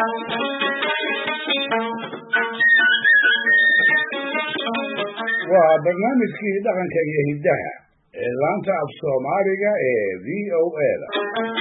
waa barnaamijkii dhaqanka iyo hiddaha ee laanta af soomaaliga ee v o a da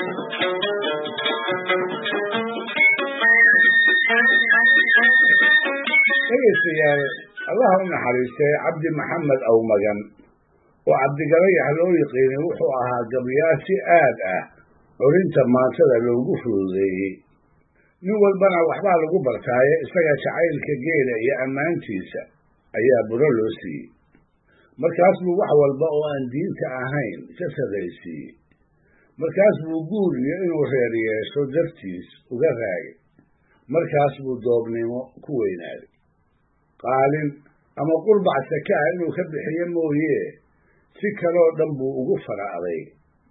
dhegaystayaal allaha u naxariistay cabdi maxamed awmagan oo cabdigalayax loo yiqiinay wuxuu ahaa gabyaal si aad ah curinta maantada loogu fududeeyey nin walbana waxbaa lagu bartaaye isaga jacaylka geela iyo ammaantiisa ayaa buro loo siiyey markaas buu wax walba oo aan diinta ahayn ka sarraysiiyey markaas buu guur iyo inuu reer yeesho dartiis uga raagay markaas buu doobnimo ku weynaaday qaalin ama qurbac saka ah inuu ka bixiyo mooye si kaloo dhan buu ugu faracday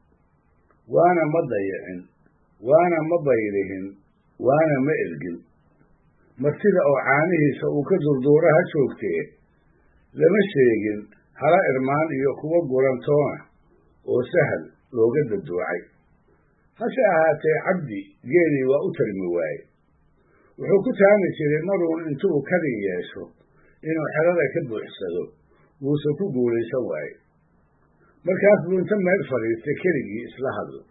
waana ma dayicin waana ma baylihin waana ma ergin martida oo caanihiisa uu ka durduura ha joogtee lama sheegin hala irmaan iyo kuwo gurantoona oo sahal looga daduucay hase ahaatee cabdi geelii waa u tarmi waaye wuxuu ku taami jiray maruun intuu kadi yeesho inuu xerada ka buuxsado wuuse ku guulaysan waaye markaas buu inta meel fadhiistay keligii isla hadlo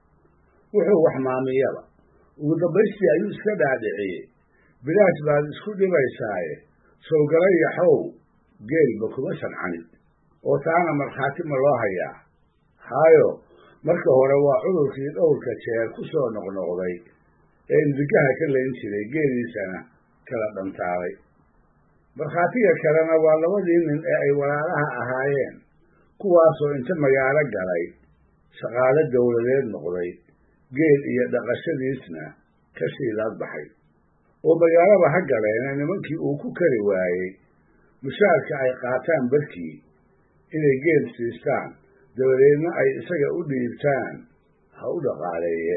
wuxuu wax maamiyaba ugu dambaystii ayuu iska dhaadhiciyey bilaash baad isku dhibaysaaye sowgalayaxow geelba kuma sancanin oo taana markhaati ma loo hayaa haayo marka hore waa cudurkii dhowrka jeer ku soo noqnoqday ee indigaha ka layn jiray geeliisana kala dhantaalay markhaatiga kalena waa labadii nin ee ay walaalaha ahaayeen kuwaasoo inta magaalo galay shaqaalo dowladeed noqday geel iyo dhaqashadiisna ka shiilaad baxay oo magaalaba ha galeena nimankii uu ku kari waayey mushaarka ay qaataan barkii inay geel siistaan dabadeedna ay isaga u dhiibtaan ha u dhaqaaleeye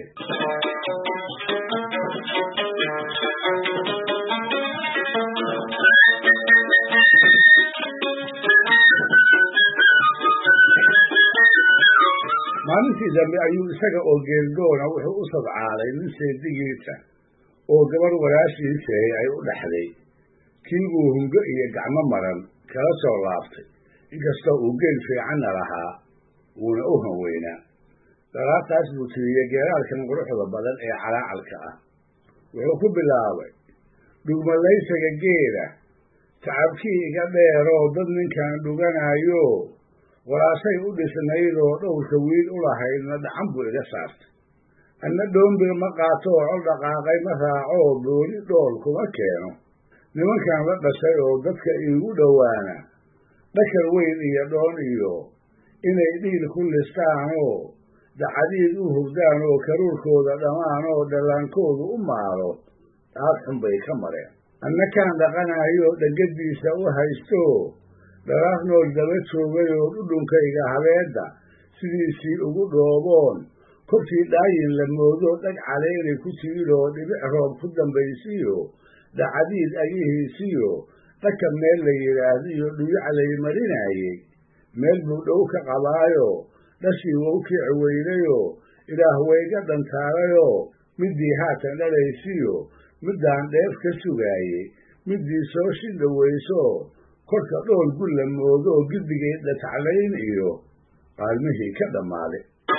maalintii dambe ayuu isaga oo geeldoona wuxuu u sadcaalay nin seedigiisa oo gabarh walaashiisahay ay u dhaxday kii buu hungo iyo gacmo maran kala soo laabtay inkastoo uu geel fiicanna lahaa wuuna u hanweynaa daraartaas buu tiriyey geeraalkan quruxda badan ee calaacalka ah wuxuu ku bilaabay dhugmalaysaga geela tacabkii iga dheeroo dad ninkan dhuganaayo walaashay u dhisnaydoo dhowrka wiil u lahaydna dhacan buu iga saartay anna dhoombir ma qaato oo col dhaqaaqay ma raacoo booli dhool kuma keeno nimankan la dhashay oo dadka iigu dhowaana dhakar weyn iyo dhoon iyo inay dhiil ku listaanoo dacadiid u hurdaan oo karuurkooda dhammaan oo dhallaankoodu u maalo dhaad xun bay ka mareen anna kaan dhaqanayo dhegadiisa u haysto dharaaf nool daba joogay oo dhudhunkayga habeedda sidiisii ugu dhooboon korkii dhaayin la moodo dhag caleynay ku tiidoo dhibic roob ku dambaysiyo dhacadiid agihiisiyo dhaka meel la yidhaahdiyo dhuyac lay marinaayey meel buu dhow ka qabaayo dhashii wou kici weynayoo ilaah wayga dhantaalayoo middii haatan dhalaysiyo middaan dheef ka sugaayey middii soo shidhawayso korka dhool gu la moodo oo giddigeed dhataclayn iyo qaalmihii ka dhammaaday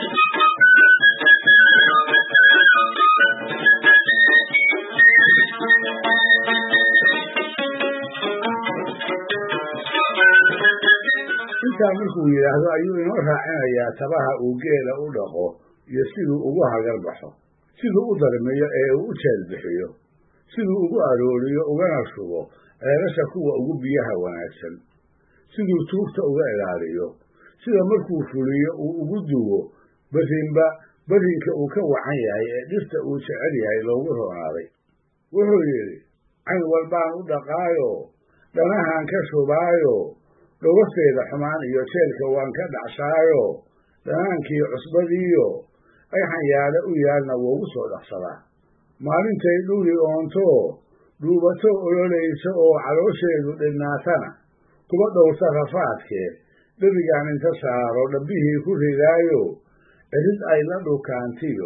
intaa markuu yidhaahdo ayuu inoo raacinayaa tabaha uu geela u dhaqo iyo siduu ugu hagar baxo siduu u darmiyo ee uu u jeelbixiyo siduu ugu arooriyo ugana shubo ceelasha kuwa ugu biyaha wanaagsan siduu tuugta uga ilaaliyo sida markuu fuliyo uu ugu duwo berrinba berrinka uu ka wacan yahay ee dhirta uu jecel yahay loogu roonaaday wuxuu yidhi cayn walbaan u dhaqaayo dhanahaan ka shubaayo dhowafteeda xumaan iyo jeelka waan ka dhacshaayo dhanaankii cusbadiiyo ayxan yaale u yaalna wougu soo dhaqsadaa maalintay dhuli oonto dhuubato ololaysa oo caloosheedu dhinnaatana kuba dhowrta rafaadkee dhebigaan inta saaro dhabbihii ku ridaayo cirid ay la dhukaantiyo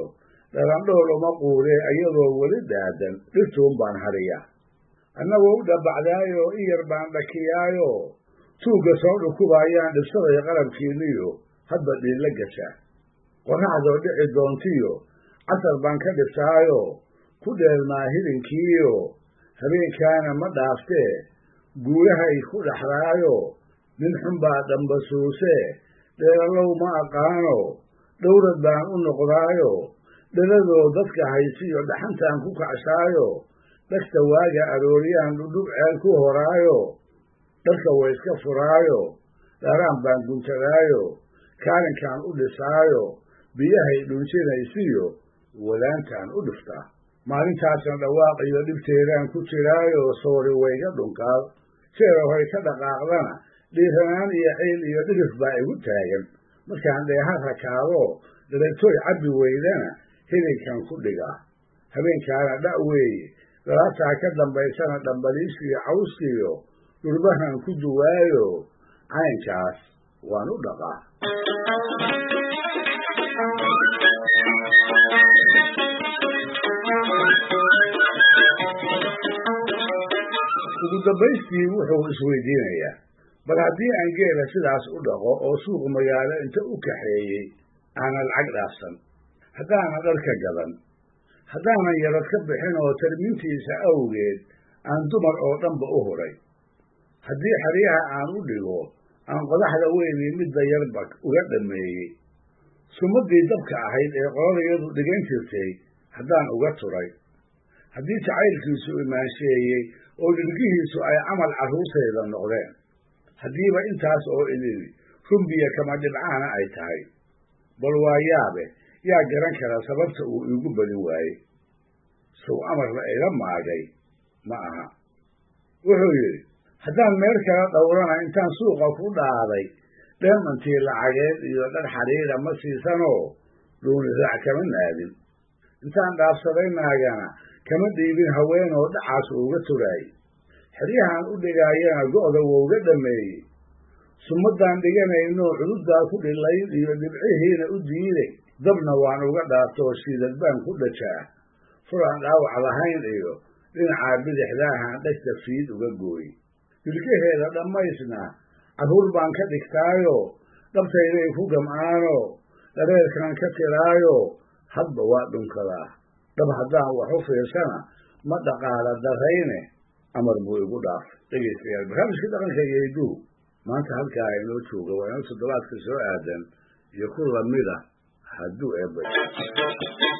dhalandhool uma quure iyadoo weli daadan dhirtuun baan hariya annagoo u dhabacdaayo in yar baan dhakiyaayo tuugga soo dhukubaayaan dhibsaday qalabkiinniyo hadba dhiilla gasha qorraxdoo dhici doontiyo casar baan ka dhibtaayo ku dheelmaa hilinkiiyo habeenkaana ma dhaaftee guulahay ku dhaxlaayo nin xun baa dhambasuusee dheelalow ma aqaano dhowrad baan u noqdaayo dhaladoo dadka haysiyo dhaxantaan ku kacshaayo dhagta waaga arooriyaan dhudhub ceel ku horaayo dharka wayska furaayo dharaan baan guntadaayo kaalinkaan u dhisaayo biyahay dhunsinaysiyo wadaantaan u dhiftaa maalintaasna dhawaaq iyo dhibteedaan ku jiraayo soori wayga dhunkaal seera hoy ka dhaqaaqdana dhiiranaan iyo ceyl iyo dhirif baa igu taagan markaan dheeha rakaado dharagtooy cabbi weydana hilinkan ku dhigaa habeenkaana dha' weeye dalaabtaa ka dambaysana dhambaliisiyo cawskiyo dhurbahan ku duwaayo caynkaas waan u dhaqaa ugu dambaystii wuxuu isweydiinayaa bal haddii aan geela sidaas u dhaqo oo suuq magaalo inta u kaxeeyey aanan lacag dhaafsan haddaanan dharka gadan haddaanan yarad ka bixin oo tarmintiisa awgeed aan dumar oo dhanba u huray haddii xeryaha aan u dhigo aan qodaxda weynii midda yarba uga dhammeeyey sumaddii dabka ahayd ee qoladayadu dhigan jirtay haddaan uga turay haddii jacaylkiisu imaansheeyey oo dhirgihiisu ay camal carruurtayda noqdeen haddiiba intaas oo idin rumbiya kama dhibcaana ay tahay bal waa yaabe yaa garan kara sababta uu iigu badin waayey sow amarna ila maagay ma aha wuxuu yidhi haddaan meel kala dhowrana intaan suuqa ku dhaaday dheemantii lacageed iyo dhar xadhiidha ma siisanoo dhuuni raac kama naadin intaan dhaafsaday naagana kama dhiibin haween oo dhacaas uuga turaayey xeryahaan u dhigaayana go'da wouga dhammeeyey sumaddaan dhiganaynoo cududdaa ku dhilayn iyo dhibcihiina u diiday dabna waan uga dhaartoo shiidad baan ku dhajaa furaan dhaawac lahayn iyo dhinacaa bidixdaahaan dhegta fiid uga gooy dilkaheeda dhammaysna carruur baan ka dhigtaayo dhabtayday ku gam'aano dhareerkaan ka tiraayo hadba waa dhunkadaa dhab haddaan wax u fiirsana ma dhaqaala darayne amar buu igu dhaaf dhegaystayaal barnaamijkii dhaqanka iyo hiduhu maanta halkaa inoo jooga waa inoo toddobaadka soo aadan iyo ku lamida hadduu eebay